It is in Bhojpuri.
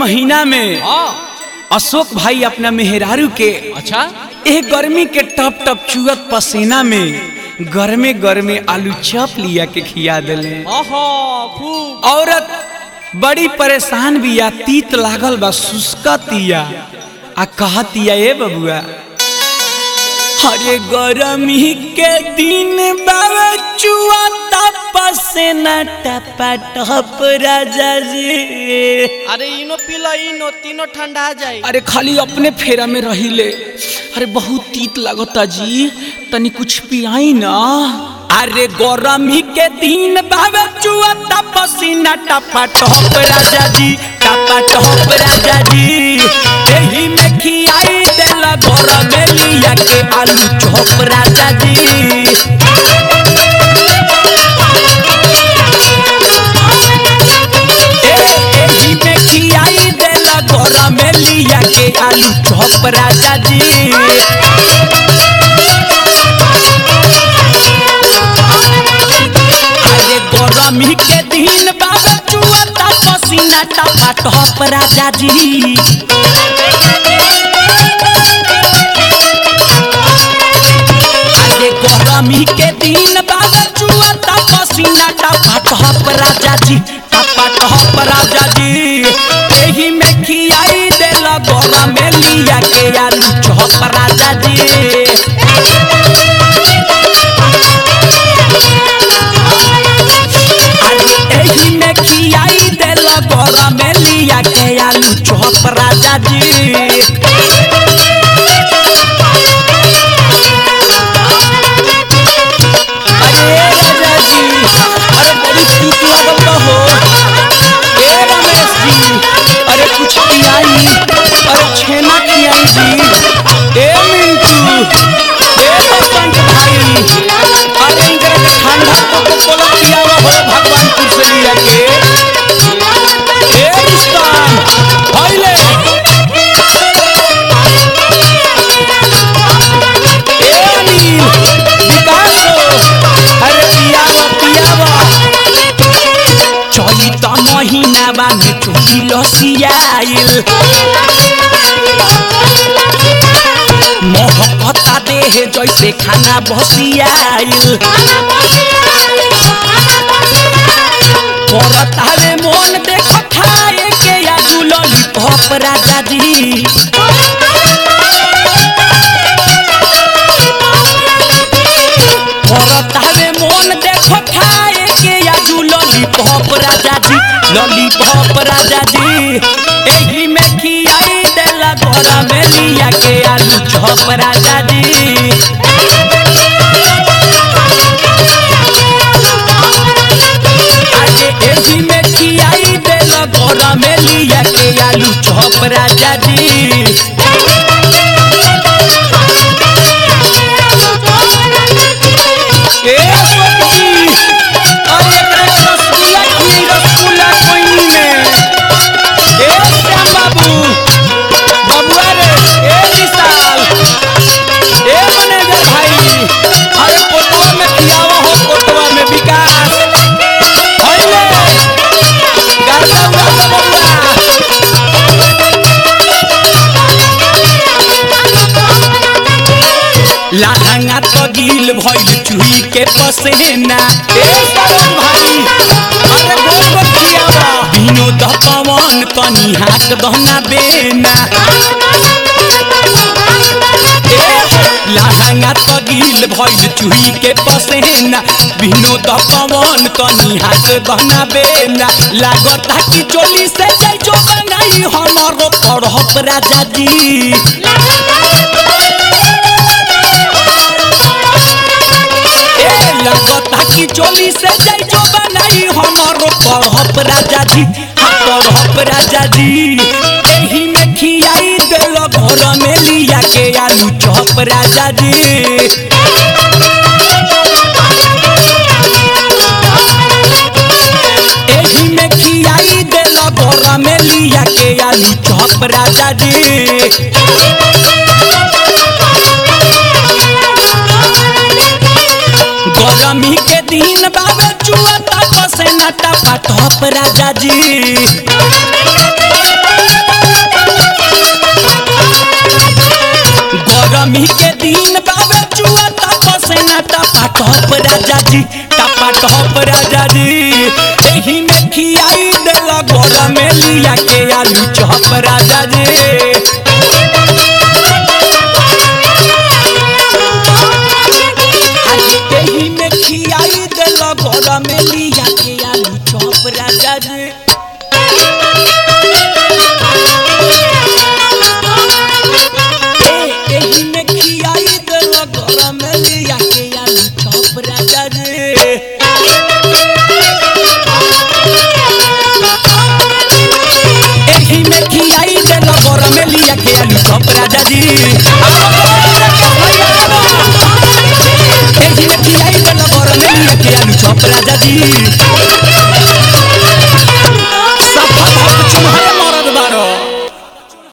महीना में हाँ अशोक भाई अपना मेहरारू के अच्छा एह गर्मी के टप टप चुअत पसीना में गर्मे गर्मे आलू चप लिया के खिया दिले ओहो खूब औरत बड़ी परेशान बिया तीत लागल बा सुस्कतिया आ कहतिया ए बबुआ अरे गरमी के दिन बाबा चुआ पसेना टपा टप राजा जी अरे इनो पीला इनो तीनों ठंडा जाई अरे खाली अपने फेरा में रहिले अरे बहुत तीत लगता जी तनी कुछ पियाई ना अरे गरमी के दिन बाबे चुआ पसीना टपा टप राजा जी टपा टप राजा जी एही में खियाई देला घर में लिया के आलू चॉप राजा जी ए- एही में खियाई देला घर में लिया के आलू चॉप राजा जी अरे गरमी के दिन बाबा चुआ पसीना टपा टप राजा जी अरे गरमी के दिन बाबा चुआ पसीना टपा टप राजा जी टपा टप राजा जी एही में खियाई देला गरम में लिया के आलू चॉप राजा जी अरे एही में खियाई देला गरम में लिया के आलू चॉप राजा जी अरे राजा जी अरे बड़ी तीत लागल बा हो ए रमेश जी अरे कुछ पियाई अरे छेना खियाई जी ए मिंटू ए बसंत भाई अरे इनकरा के ठंडा कोको कोला पियावा हो भगवानपुर से लिया के ए रुस्तान भइले ए अनिल विकास हो अरे पियावा पियावा चैत महीना बामे चोली लसियाइल महकता देह जैसे खाना बसियाइल करत हवे मन देख खाए के या जुलली पप राजा जी करत हवे मन देख खाए के या जुलली पप राजा जी लॉलीपॉप राजा जी एही में खियाई देला घोड़ा में लिया के आलू चॉप राजा जी अरे एही में खियाई देला घोड़ा में लिया के आलू चॉप राजा जी ए अशोक जी अरे एकरा के रसगुल्ला खियाई रसगुल्ला कोइनी में ए श्याम बाबू बबुआ रे ए विशाल ए मैनेजर भाई अरे कोटवा में खियावा हो कोटवा में विकास होइले गर्दा उड़ा दो बबुआ लाहंगा तो गिल भइल चुही के पसेना ए सरोज भाई अरे गोल गोल खियावा विनोद पवन तनी हाथ दहना बेना ए लाहंगा तो गिल भइल चुही के पसेना विनोद पवन तनी हाथ दहना बेना लागता कि चोली से जाई जो बनाई हमरो पढ़प राजा जी ए लगता कि चोली से जाई जो बनाई हमारो पढ़प राजा जी हाँ पढ़प राजा जी एही में खियाई देल घर में लिया के आलू चॉप राजा जी एही में खियाई देल घर में लिया के आलू चॉप राजा जी गरमी के दिन बाबे चुआ तप से नटा पटप राजा जी टॉप राजा जी टपा टॉप राजा जी एही में खियाई देला गोरा में लिया के आलू चॉप राजा जी आज एही में खियाई देला गोरा में लिया के आलू चॉप राजा जी ए, एही में खियाई देला गोरा में लिया के आलू चॉप राजा जी एही में खियाई देला गोरा में लिया के आलू चॉप राजा जी एही में खियाई देला गोरा में लिया के आलू चॉप राजा जी